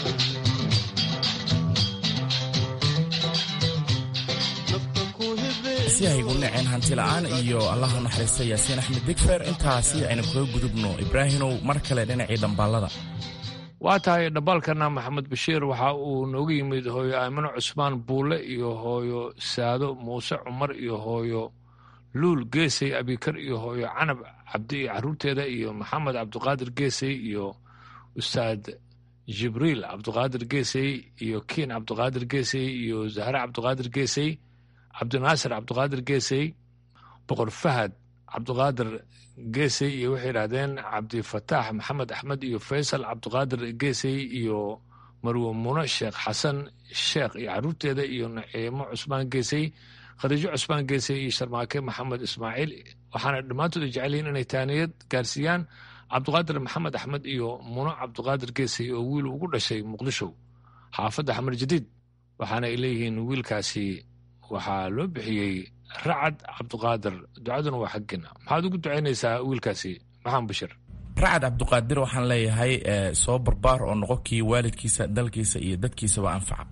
nafta ku hibeeyo si haygu naceen hanti la'aan iyo allaha naxariista yaasiin axmed digfer intaasi aynu kaga gudubno ibraahimow mar kale dhinacii dambaalada waa tahay dhambaalkana maxamed bashiir waxa uu nooga yimid hooyo aamino cusmaan buulle iyo hooyo saado muuse cumar iyo hooyo luul geesay abikar iyo hooyo canab cabdi iyo caruurteeda iyo maxamed cabdiqaadir geesay iyo ustaad jibriil cabdiqaadir geesay iyo kiin cabdiqaadir geesay iyo zahre cabdiqaadir geesay cabdinaasir cabdiqaadir geesay boqor fahad cabdiqaadir geesay iyo waxay yidhaahdeen cabdifataax maxamed axmed iyo faysal cabdiqaadir geesay iyo marwe muno sheekh xasan sheekh iyo caruurteeda iyo naciimo cusmaan geesay khadiijo cusmaan geesay iyo sharmaake maxamed ismaaciil waxaana dhammaantood ay jecel yihiin inay taaniyad gaarsiiyaan cabdiqaadir maxamed axmed iyo muno cabdiqaadir geesay oo wiil ugu dhashay muqdisho xaafadda xamar jadiid waxaana ay leeyihiin wiilkaasi waxaa loo bixiyey racad cabdiqaadir ducaduna waa xaggeena maxaad ugu ducaynaysaa wiilkaasi maxamed bashir racad cabdiqaadir waxaan leeyahay soo barbaar oo noqo kii waalidkiisa dalkiisa iyo dadkiisaba anfaca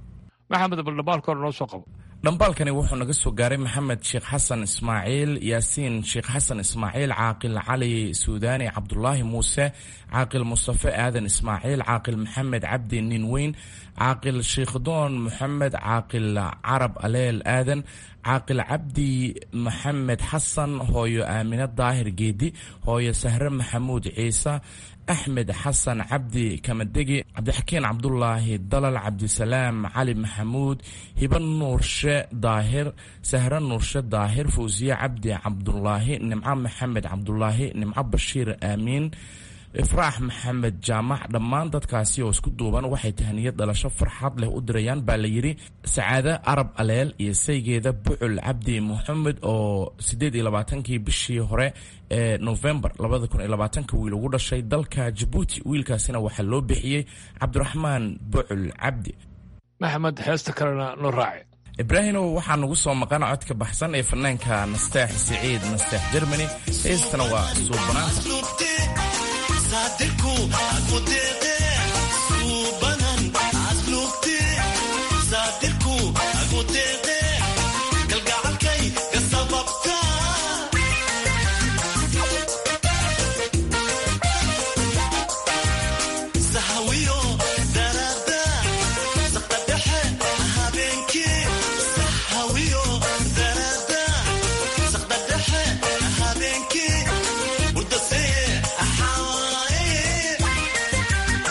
maxamed baldhabaalka hore noo soo qabo dhambaalkani wuxuu naga soo gaaray maxamed sheekh xasan ismaaciil yaasiin sheekh xasan ismaaciil caaqil cali suudaani cabdulaahi muuse caaqil mustafe aadan ismaaciil caaqil maxamed cabdi ninweyn caaqil sheikdoon moxamed caaqil carab aleel aadan caaqil cabdi maxamed xasan hooyo aamine daahir geedi hooyo sahre maxamuud ciise axmed xasan cabdi kamadegi cabdixakiin cabdulaahi dalal cabdisalaam cali maxamuud hiba nuurshe daahir sahre nuurshe daahir fawsiye cabdi cabdulaahi nimco maxamed cabdulaahi nimco bashiir aamiin ifraax maxamed jaamac dhammaan dadkaasi oo isku duuban waxay tahaniyad dhalasho farxad leh u dirayaan baa la yidhi sacaade arab aleel iyo saygeeda bucul cabdi moxamed oo siddeed iyo labaatankii bishii hore ee novembar labada kun iyo labaatanka wiil ugu dhashay dalka jabuuti wiilkaasina waxaa loo bixiyey cabdiraxmaan bucul cabdi maxamed heesta kalena noo raaci ibraahimow waxaa nagu soo maqan codka baxsan ee fanaanka nasteex siciid nasteex jermani heestana waa suubanaanta Habeenkii, muddo see, axaa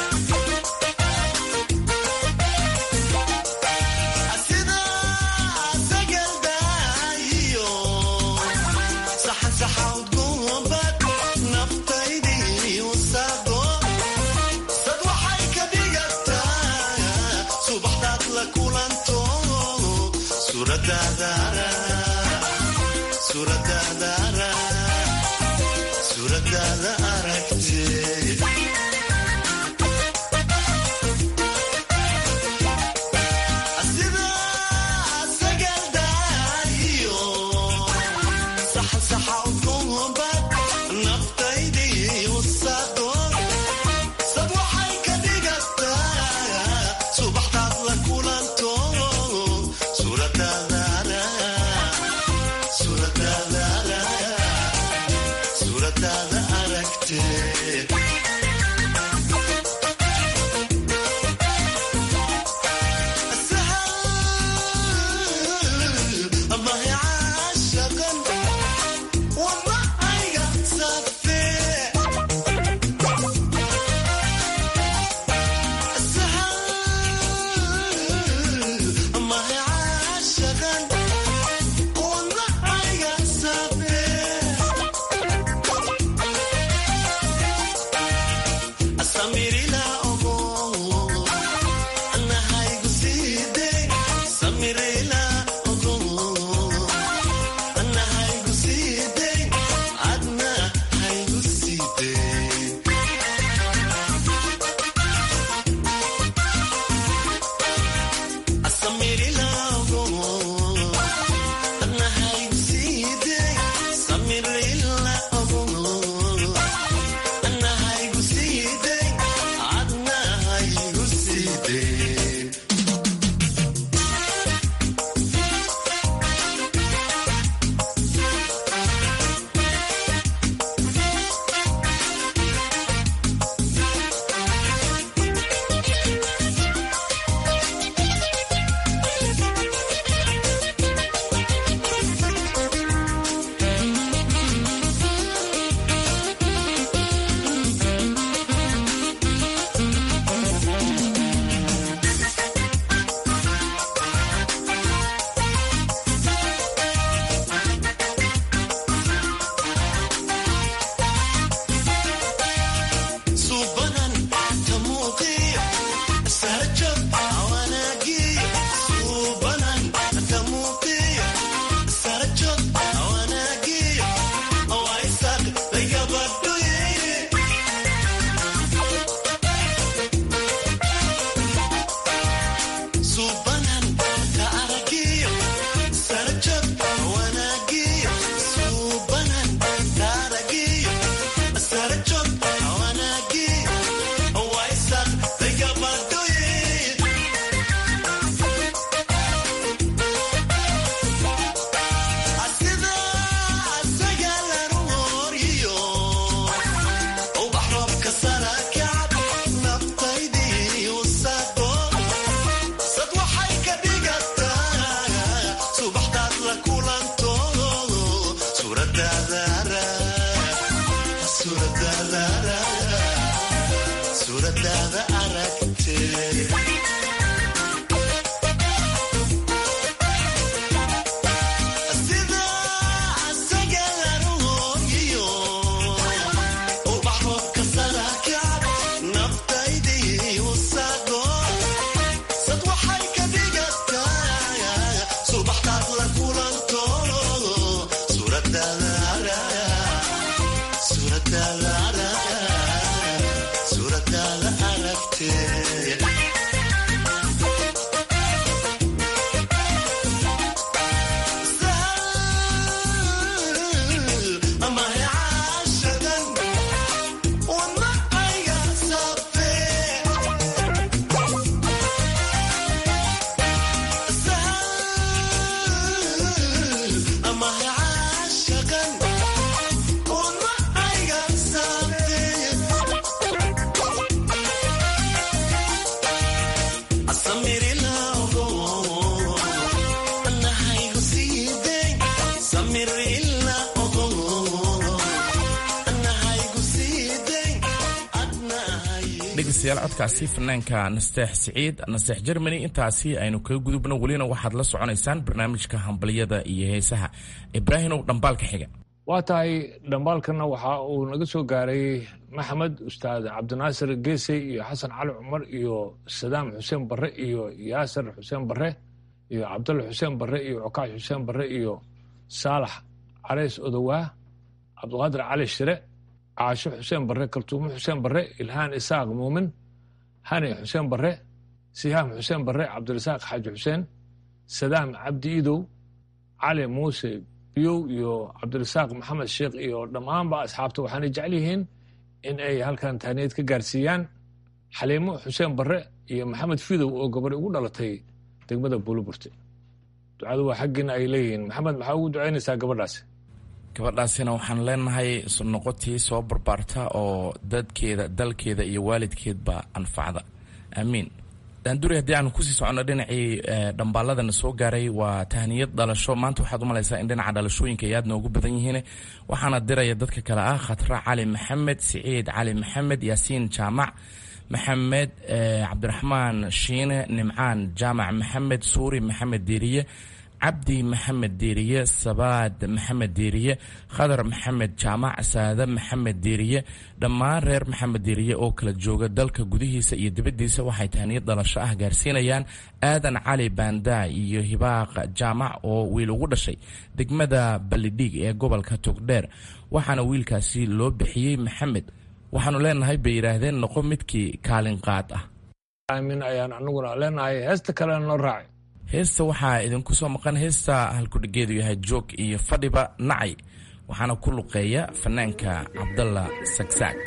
dhegeystayaal codkaasi fanaanka nasteex siciid nasteex germany intaasi aynu kaga gudubno welina waxaad la soconaysaan barnaamijka hambalyada iyo heesaha ibraahimow dhambaalka xiga waa tahay dhambaalkana waxa uu naga soo gaaray maxamed ustaad cabdinaasir geesey iyo xasan cali cumar iyo sadaam xuseen barre iyo yaasir xuseen barre iyo cabdulla xuseen barre iyo cokaash xuseen barre iyo saalax careys odowaa cabdiqaadir cali shire caasho xuseen barre kaltuumo xuseen barre ilhaan isaaq muumin hani xuseen barre sihaam xuseen barre cabdirasaaq xaaji xuseen sadaam cabdi idow cali muuse biyow iyo cabdirasaaq maxamed sheekh iyo dhammaanba asxaabta waxaanay jecel yihiin in ay halkan tahniyad ka gaarsiiyaan xaliimo xuseen barre iyo maxamed fidow oo gabadhi ugu dhalatay degmada buuliburte ducadu waa xaggiina ay leeyihiin maxamed maxaa ugu ducaynaysaa gabadhaasi gabadhaasina waxaan leenahay noqotii soo barbaarta oo dadkeeda dalkeeda iyo waalidkeedba anfacda aamiin daanduri haddii aan kusii soconno dhinacii dhambaaladana soo gaaray waa tahniyad dhalasho maanta waxaad u malaysaa in dhinaca dhalashooyinka ay aad noogu badan yihiin waxaana diraya dadka kale ah khatra cali maxamed siciid cali maxamed yaasiin jaamac maxamed cabdiraxmaan shiine nimcaan jaamac maxamed suuri maxamed diiriye cabdi maxamed diiriye sabaad maxamed diiriye khadar maxamed jaamac saade maxamed diiriye dhammaan reer maxamed diiriye oo kala jooga dalka gudihiisa iyo dibaddiisa waxay tahniyad dhalasho ah gaarsiinayaan aadan cali baandaa iyo hibaaq jaamac oo wiil ugu dhashay degmada ballidhiig ee gobolka togdheer waxaana wiilkaasi loo bixiyey maxamed waxaanu leenahay bay yidhaahdeen noqo midkii kaalin qaad ah aamin ayaan anaguna leenahay heesta kalena noo raacay heesta waxaa idinku soo maqan heesta halkudhigeedu yahay joog iyo fadhiba nacay waxaana ku luqeeya fanaanka cabdalla sagsaag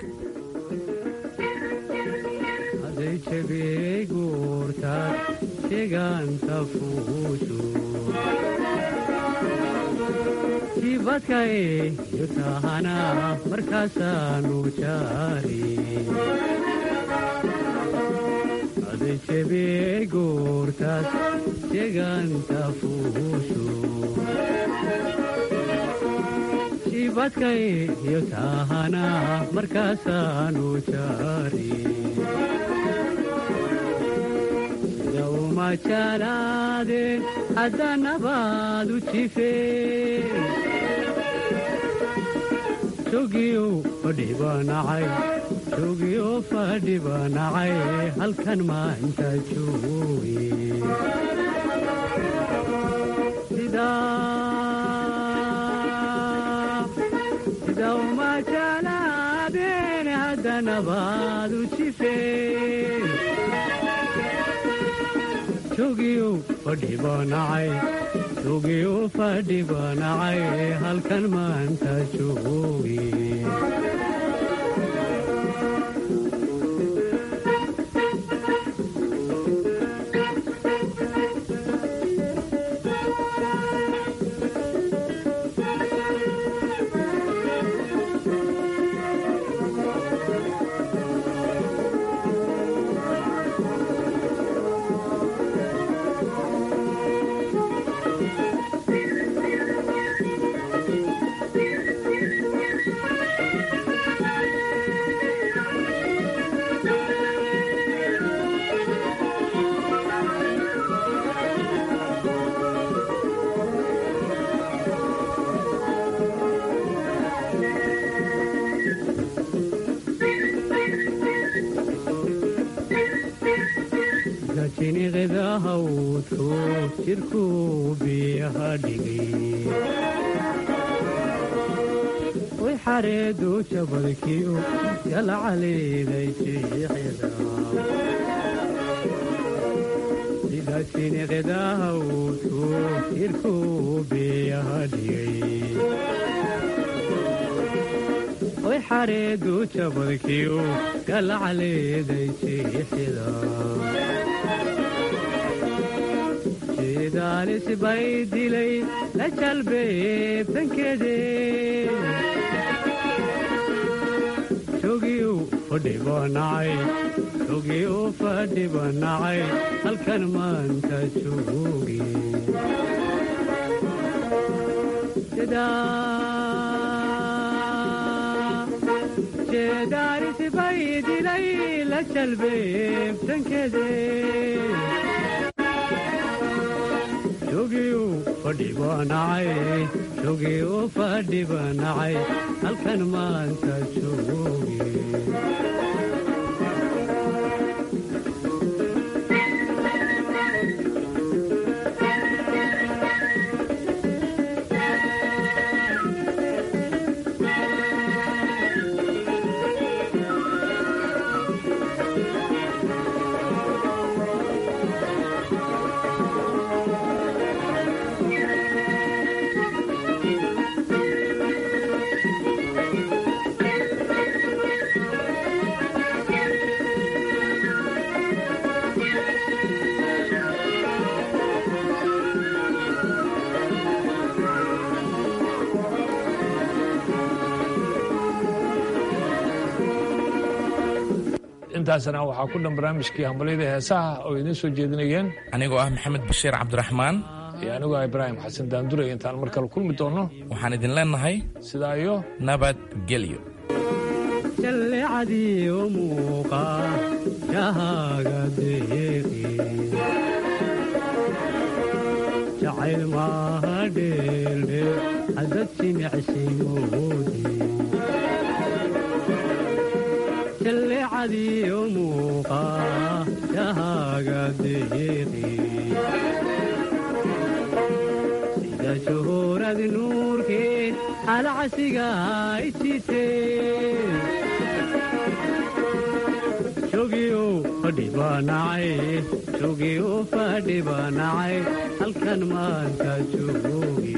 ibadkaiyo taahana markaasaanu jaari sida uma jalaadeen haddanabaad u jifeen jogiyo fadhibanacay jogiyo fadhibanacay halkan maanta jooge sida uma jalaadeen haddanabaad u jifeen jogiyo fadhibanacay jogiyo fadhibanacay halkan maanta jooge jiniqidahawdku jirku biyaha dhigay way xareedu jabadkiyo yalacaliiday jiixida sida jiniqidahawdku jirku biyaha dhigay way xareedu jabadkiyo galacaleeday jiixida jidaalis bay dilay la jalbeebtankeede jogiyu fadhibanacay jogiyu fadhibanacay halkan maanta jooge jeedaaris bay dilay la jalbeebtankeede jogiyu fadhibanacay jogiyu fadhibanacay halkan maanta joogi intaasna waxaa ku dhan barnaamijkii hambalyada heesaha oo idiin soo jeedinayeen anigoo ah maxamed bashiir cabdiraxmaan iyo anigoo ah ibraahim xasan daanduray intaan mar kale kulmi doonno waxaan idin leennahay sidaa iyo nabadgelyo jallecadii u muuqa shahaaga deeqi jacayl maaha dheeldhe hadad jimicsigoodi jallecadii u muuqa shahaaga deeqi sida shuhuurad nuurkeed alcasiga ijiteen jogiyo fadhibanacay jogiyo fadhibanacay halkan maanta joogi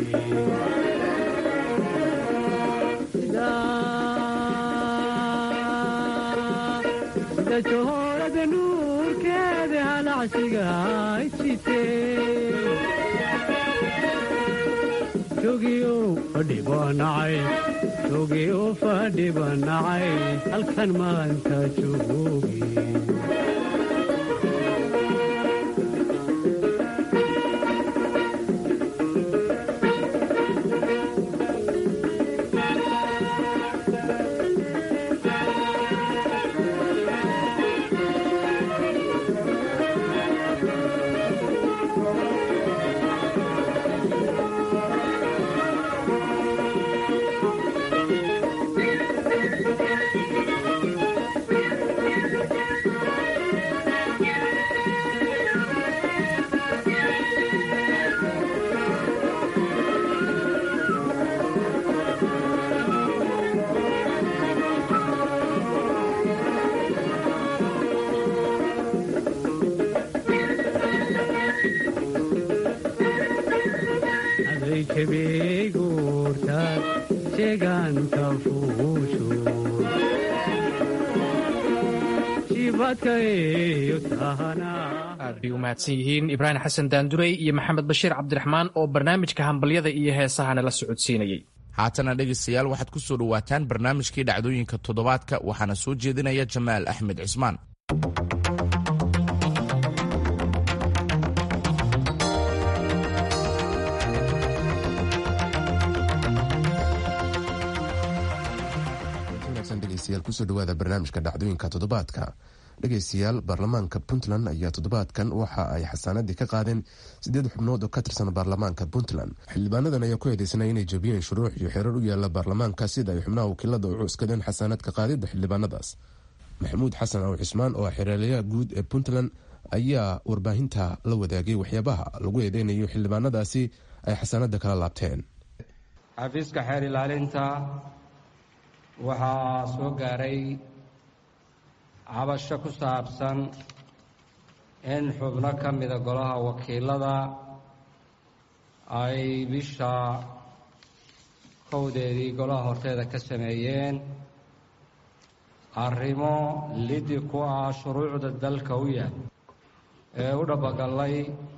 sida johoorada nuurkeeda halacsiga ijiteen jogiyo fadhibanacay jogiyo fadhibanacay halkan maanta joogi aday jabeeguurtaad jeegaanta fuushu jibadkaeyo tahanaa aad bay u mahadsan yihiin ibraahim xasan daandurey iyo maxamed bashiir cabdiraxmaan oo barnaamijka hambalyada iyo heesahana la socodsiinayey haatana dhegaystayaal waxaad ku soo dhowaataan barnaamijkii dhacdooyinka toddobaadka waxaana soo jeedinaya jamaal axmed cismaan dhegeystayaal kusoo dhawaada barnaamijka dhacdooyinka toddobaadka dhegeystayaal baarlamaanka puntland ayaa toddobaadkan waxa ay xasaanadii ka qaadeen sideed xubnood oo ka tirsan baarlamaanka puntland xildhibaanadan ayaa ku eedeysnay inay jabiyeen shuruuc iyo xeerar u yaala baarlamaanka sida ay xubnaha wakiilada u cuskadeen xasaanadka qaadida xildhibaanadaas maxamuud xasan aw cismaan oo ah xereelayaha guud ee puntland ayaa warbaahinta la wadaagay waxyaabaha lagu eedeynayo xildhibaanadaasi ay xasaanada kala laabteen xafiiska xeer ilaalinta waxaa soo gaaray cabasho ku saabsan in xubno ka mida golaha wakiilada ay bisha kowdeedii golaha horteeda ka sameeyeen arrimo lidi ku ah shuruucda dalka u yaal ee u dhabagallay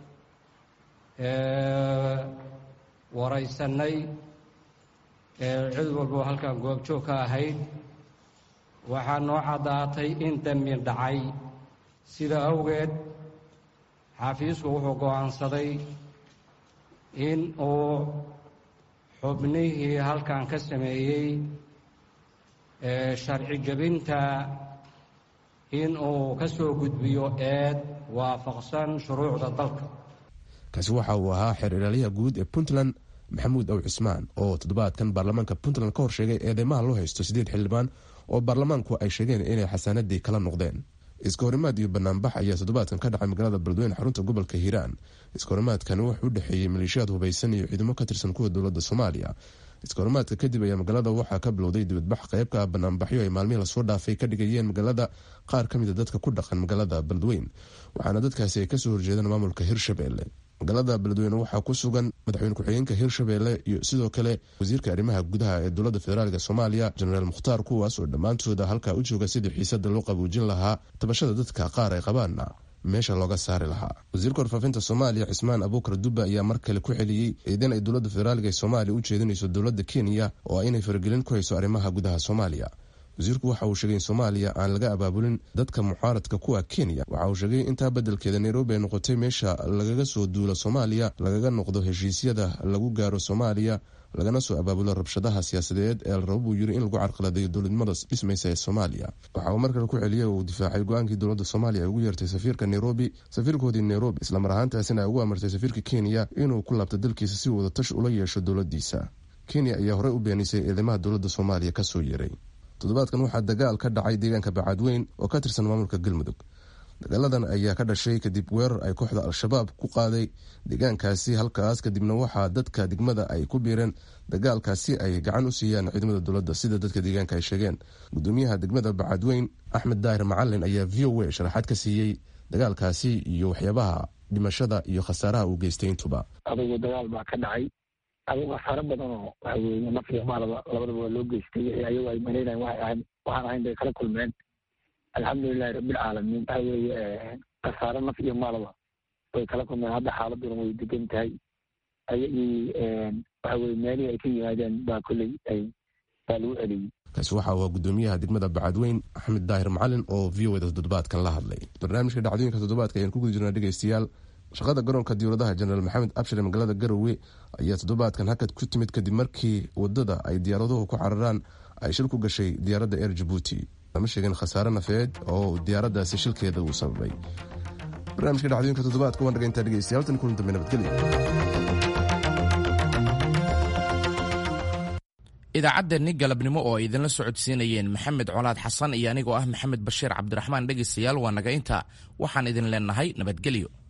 ee waraysannay ee cid walbo halkan goobjoog ka ahayd waxaa noo caddaatay in dembi dhacay sida awgeed xafiisku wuxuu go'aansaday in uu xubnihii halkan ka sameeyey sharci jebinta in uu ka soo gudbiyo eed waafaqsan shuruucda dalka kaasi waxa uu ahaa xeer ilaaliyaha guud ee puntland maxamuud aw cismaan oo toddobaadkan baarlamaanka puntland ka hor sheegay eedeymaha loo haysto siddeed xildhibaan oo baarlamaanku ay sheegeen inay xasaanadii kala noqdeen iska horimaad iyo banaanbax ayaa toddobaadkan ka dhacay magaalada beledweyne xarunta gobolka hiiraan iska horimaadkani wuxuu u dhexeeyey maleeshiyaad hubaysan iyo ciidamo ka tirsan kuwa dowladda soomaaliya iska horimaadka kadib ayaa magaalada waxaa ka bilowday dibadbax qeybka banaanbaxyo ay maalmihii lasoo dhaafay ka dhigayeen magaalada qaar ka mida dadka ku dhaqan magaalada beledweyn waxaana dadkaasi ay kasoo horjeedaan maamulka hirshabelle magaalada beledweyne waxaa ku sugan madaxweyne ku-xigeenka hirshabelle iyo sidoo kale wasiirka arrimaha gudaha ee dowladda federaalk soomaaliya jenaraal mukhtaar kuwaas oo dhammaantooda halkaa u jooga sidii xiisada loo qabuujin lahaa tabashada dadka qaar ay qabaanna meesha looga saari lahaa wasiirka warfaafinta soomaaliya cismaan abuukar dubba ayaa mar kale ku celiyey eedan ay dowladda federaalk ee soomaaliya u jeedinayso dowladda kenya oo ah inay faragelin ku hayso arrimaha gudaha soomaaliya wasiirku waxa uu sheegay in soomaaliya aan laga abaabulin dadka mucaaradka kuwa kenya waxa uu sheegay intaa beddelkeeda nairobi ay noqotay meesha lagaga soo duulo soomaaliya lagaga noqdo heshiisyada lagu gaaro soomaaliya lagana soo abaabulo rabshadaha siyaasadeed ee la rabo buu yiri in lagu carqaladeeyo dowladnimada dhismaysa ee soomaaliya waxa uu markale ku celiyey oo uu difaacay go-aankii dowladda soomaaliya ay ugu yeertay safiirka nairobi safiirkoodii nairobi islamar ahaantaasina ay ugu amartay safiirka kenya inuu ku laabto dalkiisa si wada tash ula yeesho dowladdiisa kenya ayaa horey u beenisay eedeymaha dowladda soomaaliya kasoo yeeray toddobaadkan waxaa dagaal ka dhacay deegaanka bacaadweyn oo ka tirsan maamulka galmudug dagaaladan ayaa ka dhashay kadib weerar ay kooxda al-shabaab ku qaaday deegaankaasi halkaas kadibna waxaa dadka degmada ay ku biireen dagaalkaasi ay gacan u siiyaan ciidamada dowladda sida dadka deegaanka ay sheegeen gudoomiyaha degmada bacaadweyn axmed daahir macalin ayaa v o a sharaxaad ka siiyey dagaalkaasi iyo waxyaabaha dhimashada iyo khasaaraha uu geystay intuba adugu dagaal baa ka dhacay adigu khasaaro badan oo waxa weeye naf iyo maalaba labadaba waa loo geystay wixii ayagu ay malaynayan waxay ahayn waxaan ahayn bay kala kulmeen alxamdulilahi rabbilcaalamiin waxa weeye khasaaro naf iyo maalaba way kala kulmeen hadda xaaladuna way degan tahay ayagii waxa weye meelihii ay ka yimaadeen baa kolley ay baa lagu celiyey kaasi waxa uu gudoomiyaha degmada bacadweyn axmed daahir macalin oo v o da toddobaadkan la hadlay barnaamijka dhacdooyinka toddobaadka ayaan ku guda jirnaa dhegeystayaal shaqada garoonka diyauradaha jenaraal maxamed abshir ee magaalada garowe ayaa toddobaadkan hakad ku timid kadib markii wadada ay diyaaraduhu ku cararaan ay shil ku gashay diyaaradda eer jabuuti lama sheegin khasaare nafeed oo diyaaraddaasi shilkeeda uu sababay barnaamijka dhacdooyinka toddobaadka waan dhagayntaa dhegeystayaal tan kulan dambe nabadgelyo idaacaddeennii galabnimo oo ay idinla socodsiinayeen maxamed colaad xasan iyo anigoo ah maxamed bashiir cabdiraxmaan dhegaystayaal waa naga intaa waxaan idin leenahay nabadgelyo